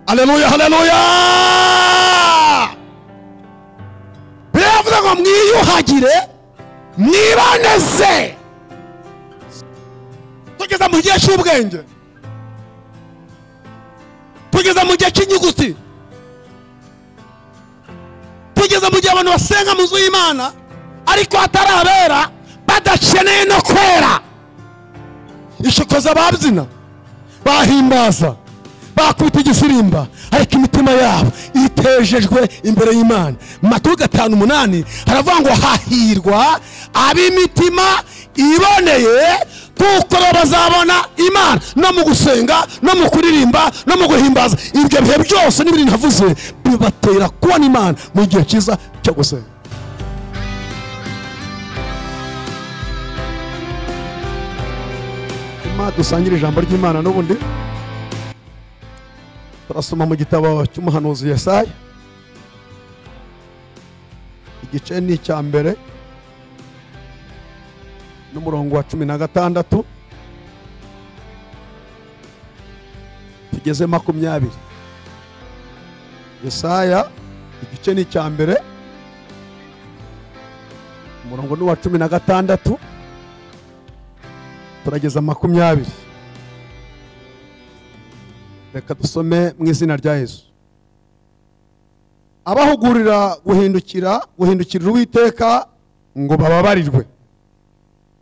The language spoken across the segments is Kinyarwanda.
Alléluia, Alléluia. Biravuga ngo mwiyuhagire mwiboneze tugeze mu gihe cy'ubwenge tugeze mu gihe cy'inyuguti tugeze mu gihe abantu basenga mu nzu y'imana ariko hatarabera badakeneye no kwera ishokoza babyina bahimbaza bakubita igisimba ariko imitima yabo itejejwe imbere y'imana mu matwi gatanu umunani haravuga ngo hahirwa ab'imitima iboneye kuko bo bazabona imana no mu gusenga no mu kuririmba no mu guhimbaza ibyo bihe byose n'ibindi navuze bibatera kubona imana mu gihe cyiza cyo gusenga Imana dusangire ijambo ry'imana n'ubundi turasoma mu gitabo cy'umuhanuzi Yesaya igice ni icya mbere n'umurongo wa cumi na gatandatu tugeze makumyabiri Yesaya igice ni icya mbere umurongo ni uwa cumi na gatandatu turageza makumyabiri reka dusome mu izina rya yesu abahugurira guhindukira guhindukirira uwiteka ngo bababarirwe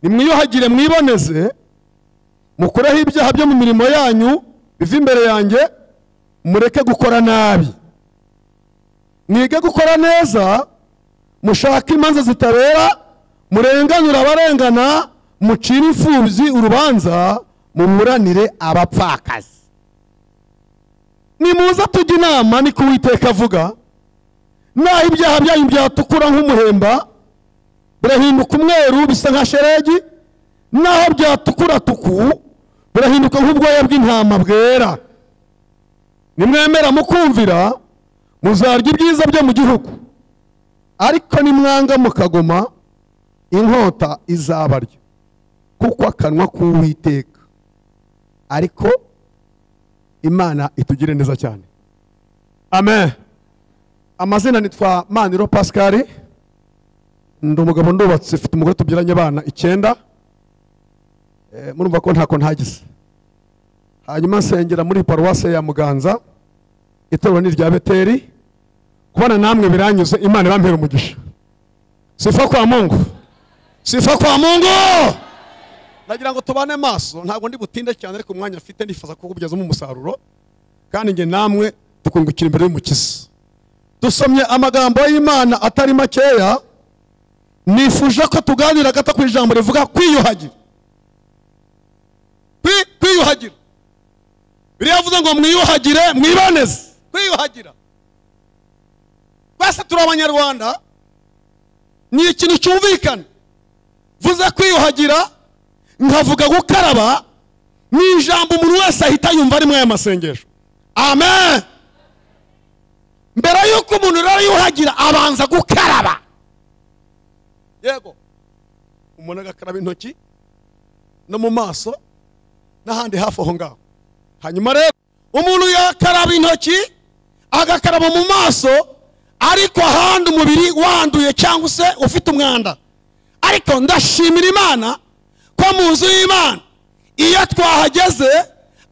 nimwiyuhagire mwiboneze mukureho ibyaha byo mu mirimo yanyu biva imbere yanjye mureke gukora nabi mwige gukora neza mushake imanza zitabera murenganure abarengana mucire imfubyi urubanza muburanire abapfakazi nimuza tujya inama niko uwiteka avuga naho ibyaha byanyu byatukura nk'umuhemba birahinduka umweru bisa nka sheregi naho byatukura tuku birahinduka nk'ubwoya bw'intama bwera nimwemera mukumvira muzarya ibyiza byo mu gihugu ariko nimwanga mukagoma inkota izabarya kuko akanwa k'uwiteka ariko imana itugire neza cyane amen amazina nitwa maniro pascal ndi umugabo ndubatse mfite umugore tubyaranye abana icyenda Eh, murumva ko ntako ntagize hanyuma nsengera muri paruwase ya muganza itorero ni irya beteri kubana namwe biranyuze imana irampera umugisha sifa kwa mungu sifa kwa mungu nagira ngo tubane maso ntabwo ndi butinde cyane ariko umwanya mfite nifuza kukubyazamo umusaruro kandi njye namwe tukungukira imbere y'umukiza dusomye amagambo y'imana atari makeya nifuje ko tuganira gato ku ijambo rivuga kwiyuhagira Kwi- kwiyuhagira biriya yavuze ngo mwiyuhagire mwiboneze kwiyuhagira twese turi abanyarwanda ni ikintu cyumvikana vuze kwiyuhagira nkavuga gukaraba ni ijambo umuntu wese ahita yumva ari muri aya masengesho amen mbere y'uko umuntu rero yuhagira abanza gukaraba yego umuntu agakaraba intoki no mu maso n'ahandi hafi aho ngaho hanyuma rero umuntu yakaraba intoki agakaraba mu maso ariko ahandi umubiri wanduye cyangwa se ufite umwanda ariko ndashimira imana ko mu nzu y'imana iyo twahageze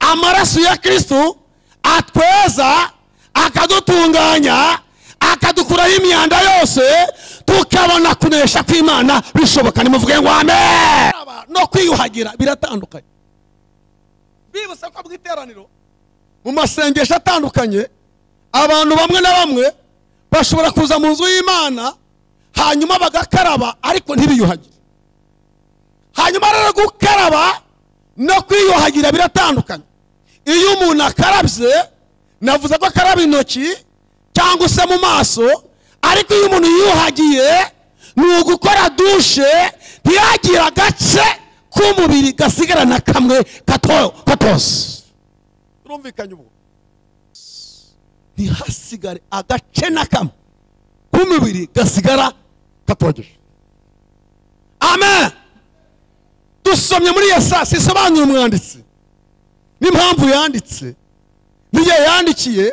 amaraso ya kirisitu atweza akadutunganya akadukuraho imyanda yose tukabona kunesha kw'imana bishoboka nimuvuge ngo amen no kwiyuhagira biratandukanye bibutsa ko mu iteraniro mu masengesho atandukanye abantu bamwe na bamwe bashobora kuza mu nzu y'imana hanyuma bagakaraba ariko ntibiyuhagire hanyuma rero gukaraba no kwiyuhagira biratandukanye iyo umuntu akarabye navuze ko akaraba intoki cyangwa se mu maso ariko iyo umuntu yiyuhagiye ni ugukora dushe ntiyagire agace k'umubiri gasigarana kamwe gato katose turumvikanye ubu ntihasigare agace na kamwe k'umubiri gasigara katogeje amen dusomye muri yesasi isobanura umwanditsi n'impamvu yanditse n'igihe yandikiye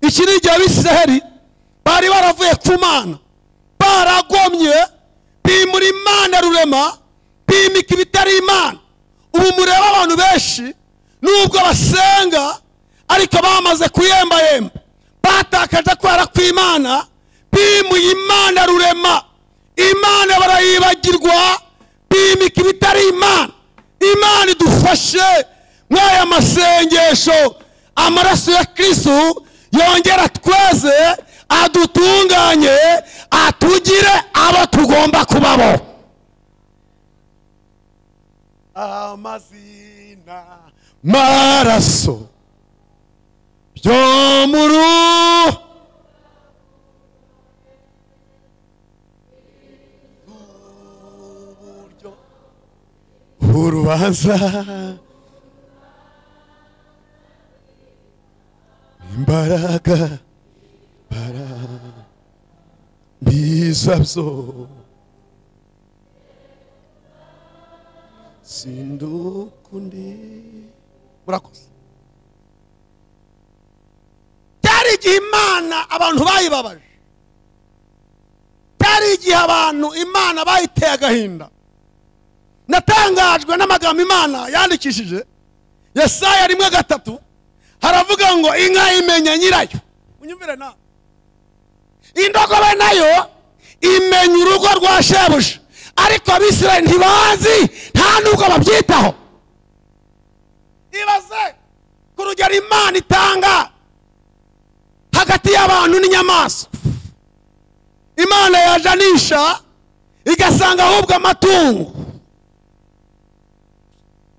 iki ni igihe abisiraheli bari baravuye ku mana baragomye bimura imana rurema bimika ibitari imana ubu mureba abantu benshi nubwo basenga ariko bamaze kuyembayemba batakaje kwera kw'imana bimuye imana rurema imana barayibagirwa bimika ibitari imana imana idufashe muri aya masengesho amaraso ya kirisitu yongera tweze adutunganye atugire abo tugomba kubaho amazina maraso byo muru urubanza imbaraga bara biza byo sindukundi murakoze byari igihe imana abantu bayibabaje byari igihe abantu imana bayiteye agahinda natangajwe n'amagambo imana yandikishije yesaya rimwe gatatu haravuga ngo inka imenya nyirayo unyumvire nawe indogobe nayo imenya urugo rwa shebuja ariko abisirayeli ntibazi nta n'ubwo babyitaho ibaze ku rugero imana itanga hagati y'abantu n'inyamaswa imana yajanisha igasanga ahubwo amatungo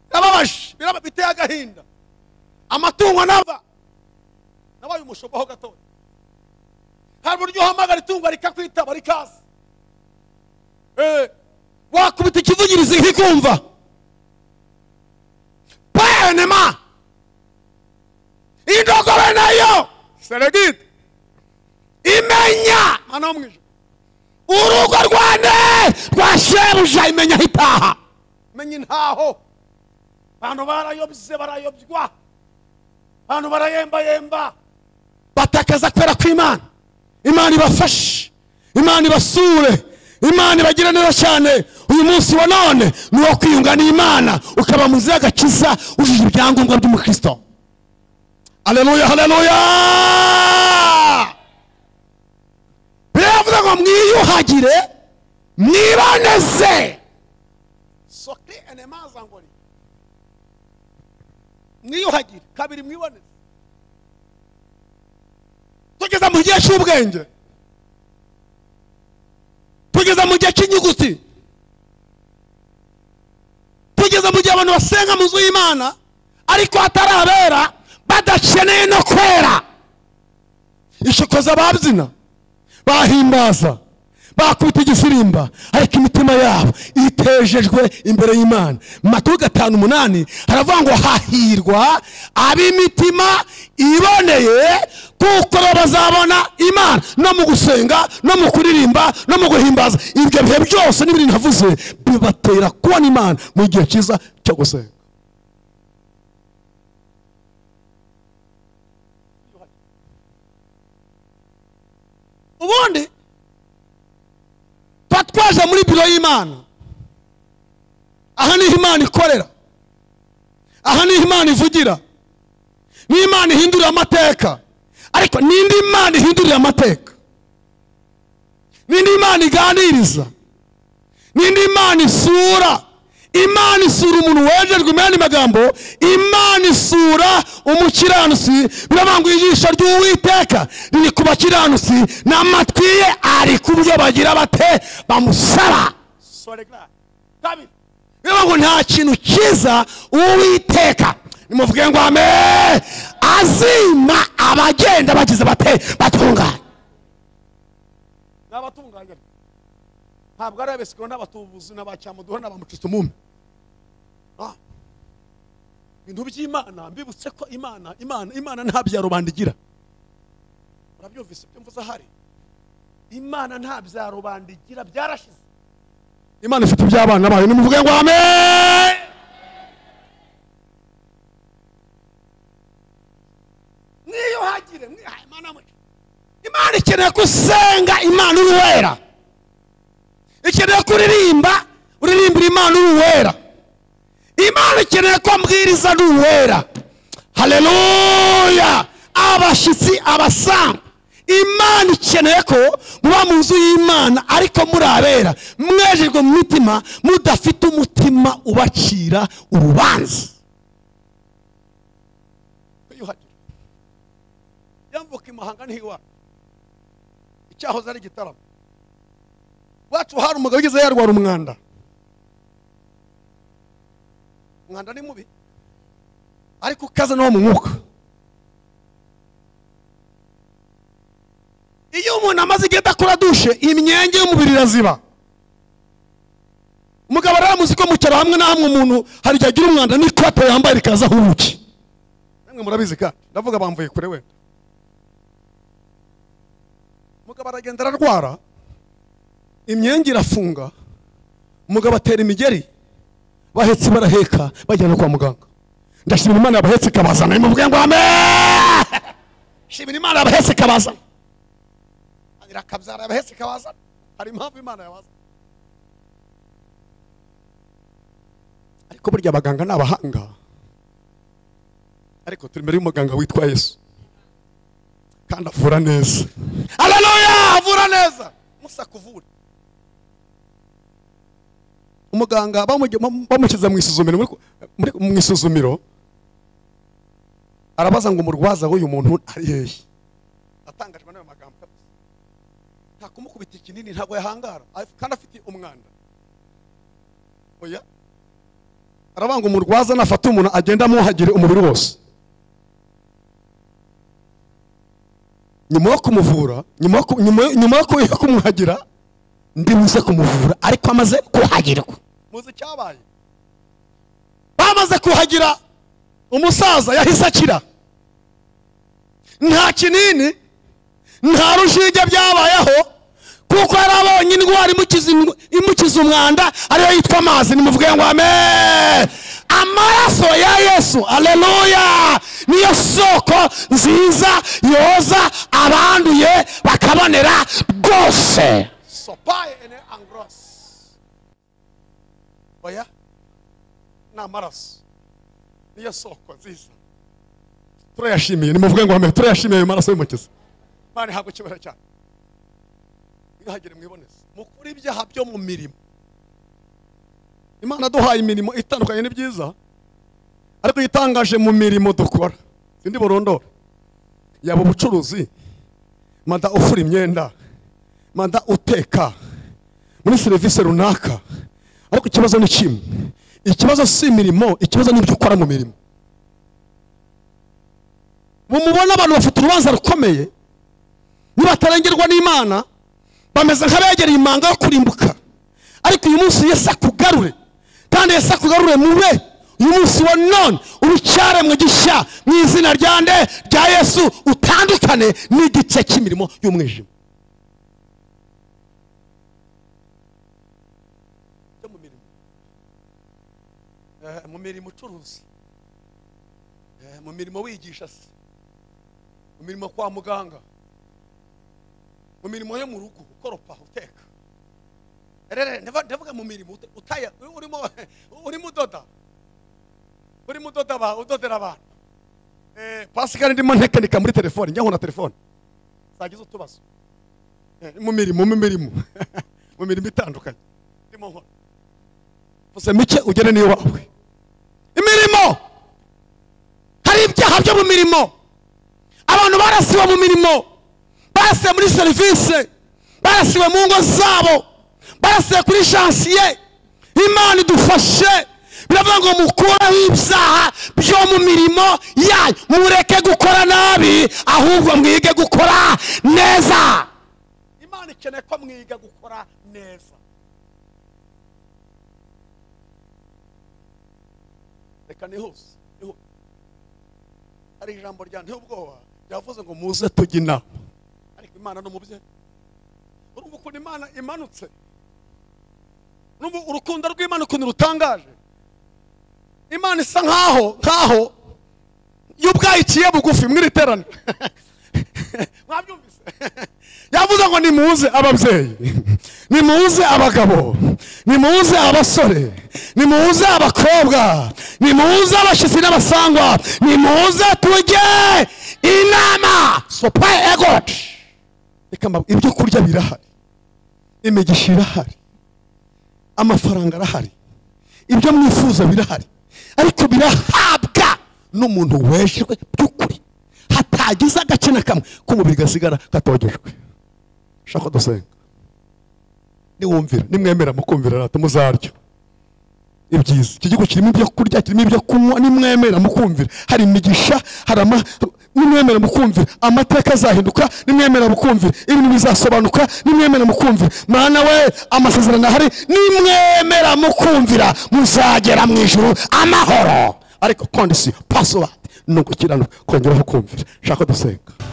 birababaje biteye agahinda amatungo nava nabaye umushoboho gatoya hari uburyo uhamagara itungo rikakwitaba rikaza wakubita ikivugirizi nkikumva penema indogobe nayo seregide imenya hano ho mu ijoro urugo rwa ne rwa shebuja imenya aho itaha imenya intaho abantu barayobye barayobywa abantu barayembayemba batakaza kwera kw'imana imana ibafashe imana ibasure imana ibagire neza cyane uyu munsi wa none ni uwo kwiyunga n'imana ukaba muzi y'agakiza ujije ibyangombwa by'umukristo aleluya haleluya biravuga ngo mwiyuhagire mwiboneze sokri enemaza ngori mwiyuhagire kabiri mwiboneze tugeze mu gihe cy'ubwenge tugeze mu gihe cy'inyuguti tugeze mu gihe abantu basenga mu nzu y'imana ariko hatarabera badakeneye no kwera ishokoza babyina bahimbaza bakubita igifirimba ariko imitima yabo itejejwe imbere y'imana mu matwi gatanu umunani haravuga ngo hahirwa ab'imitima iboneye kuko bo bazabona imana no mu gusenga no mu kuririmba no mu guhimbaza ibyo bihe byose n'ibindi navuze bibatera kubona imana mu gihe cyiza cyo gusenga ubundi tuba twaje muri biro y'imana aha niho imana ikorera aha niho imana ivugira ni imana ihindurira amateka ariko n'indi mana ihindurira amateka n'indi mana iganiriza n'indi mana isura imana isura umuntu wejejwe mu yandi magambo imana isura umukiranutsi biravuga ngo ijisho ry'uwiteka riri ku bakiranutsi n'amatwi ye ari ku byo bagira bate bamusaba biravuga ngo nta kintu cyiza uwiteka nimuvuge ngo ame azima abagenda bagize bate batunganye ni abatunganye ntabwo ari abesikiro n'abatubuzi n'abacyamuduha n'abamucisumume ibintu by'imana mbibutse ko imana imana imana nta bya rubanda igira urabyumvise ibyo mvuze ahari imana nta bya rubanda igira byarashize imana ifite iby'abana bayo nimuvuge ngo ame niyuhagire mwihagire mwihaye imana muco imana ikeneye ko usenga imana uri wera ikeneye ko uririmba uririmbira imana uri uwera imana ikeneye ko mbwiriza ari uwera haleluya abashyitsi abasanzwe imana ikeneye ko muba mu nzu y'imana ariko muri abera mwejejwe mu mitima mudafite umutima ubacira urubanza wiyuhagire yambuka imahanga ntiwara icyahoze ari igitaramo wacu hari umugabo ugeze yarwara umwanda umwanda ni mubi ariko ukaze no mu mwuka iyo umuntu amaze igihe adakora dushe imyenge y'umubiri iraziba umugabo aramuzi ko mu cyaro hamwe na hamwe umuntu hari igihe agira umwanda n'ikote yambaye rikazaho ubuki namwe murabizi kandi ndavuga bamvuye kure wenda umugabo aragenda ararwara imyenge irafunga umugabo atera imigeri bahetse baraheka bajyana kwa muganga ndashimira imana yabahetse ikabazana imuvuge ngo ame shimira imana yabahetse ikabazana irakabyara yabahetse ikabazana hari impamvu imana yabazana ariko burya abaganga ni abahanga ariko turi imbere y'umuganga witwa yesu kandi avura neza aleluya avura neza musa kuvura umuganga bamushyize mu isuzumiro muri- mu isuzumiro arabaza ngo umurwaza w'uyu muntu ari hehe atangajwe n'ayo magambo kabisa. nta kumukubita ikinini ntabwo yahangara af- kandi afite umwanda oya aravuga ngo umurwaza nafata umuntu agenda amuhagire umubiri wose nyuma yo kumuvura nyuma yo ku- nyuma yo- nyuma yo ku- yo kumwagira ndibuze kumuvura ariko amaze kuhagirwa muzi icyabaye bamaze kuhagira umusaza yahise akira nta kinini nta rushinge byabayeho kuko yari abonye indwara imukiza indw- imukiza umwanda ariyo yitwa amazi nimuvuge ngo ame amaraso ya yesu aleluya niyo soko nziza yoza abanduye bakabonera rwose sopaye ene angros oya ni amaraso niyo soko nziza turayashimiye nimuvuge ngo ame turayashimiye ayo maraso y'umukiza imana ihabwa icyubahiro cyane mwihagire mwiboneze mukure ibyaha byo mu mirimo imana duhaye imirimo itandukanye ni byiza ariko itangaje mu mirimo dukora sindi burondora yaba ubucuruzi mada ufura imyenda mada uteka muri serivisi runaka ariko ikibazo ni kimwe ikibazo si imirimo ikibazo ni ibyo ukora mu mirimo mumubona abantu bafite urubanza rukomeye nibatarengerwa n'imana bameze nk'abegereye imanga yo kurimbuka ariko uyu munsi yesu akugarure kandi yesu akugarure mube uyu munsi wa none urucyaremwe gishya mu izina rya nde rya yesu utandukane n'igice cy'imirimo y'umwijima Byo mu mirimo. Eh, mu mirimo ucuruzi Eh, mu mirimo wigisha se mu mirimo kwa muganga mu mirimo yo mu rugo ukoropa uteka rero ndava- ndavuga mu mirimo uta- utaya urimo urimo udoda urimo udoda aba- udodera abantu Eh, pasikari ndimo ntekenika muri telefone njya nkuna telefone zagize utubazo Eh, mu mirimo mu mirimo mu mirimo itandukanye ndimo nkora gusa mike ugere n'iwawe imirimo hari ibyaha byo mu mirimo abantu barasiwe mu mirimo barasiwe muri serivisi barasiwe mu ngo zabo barasiwe kuri jansiye imana idufashe biravuga ngo mukureho ibyaha byo mu mirimo yanyu mureke gukora nabi ahubwo mwige gukora neza imana ikeneye ko mwiga gukora neza reka nihuse nihuse hari ijambo rya ntubwoba ryavuze ngo muze tujye inama ariko imana ni umubyeyi urumva ukuntu imana imanutse urumva urukundo rw'imana ukuntu rutangaje imana isa nkaho nkaho yo ubwayikiye bugufi mwiri teraniro ndavuga ngo nimuze ababyeyi nimuze abagabo nimuze abasore nimuze abakobwa nimuze abashyitsi n'abasangwa nimuze tujye inama sopayi egoti reka mba- ibyo kurya birahari imigisha irahari amafaranga arahari ibyo mwifuza birahari ariko birahabwa n'umuntu weshejwe by'ukuri hatagize agace na kamwe k'umubiri gasigara katogejwe shaka dusenga niwumvira nimwemera mukumvira rato muzaryo ibyiza iki gihugu kirimo ibyo kurya kirimo ibyo kunywa nimwemera mukumvira hari imigisha hari ama nimwemera mukumvira amateka azahinduka nimwemera mukumvira ibintu bizasobanuka nimwemera mukumvira mwana we amasezerano ahari nimwemera mukumvira muzagera mu ijuru amahoro ariko kondisiyo pasiwadi ni ugukiranuka kongeraho kumvira nshaka dusenga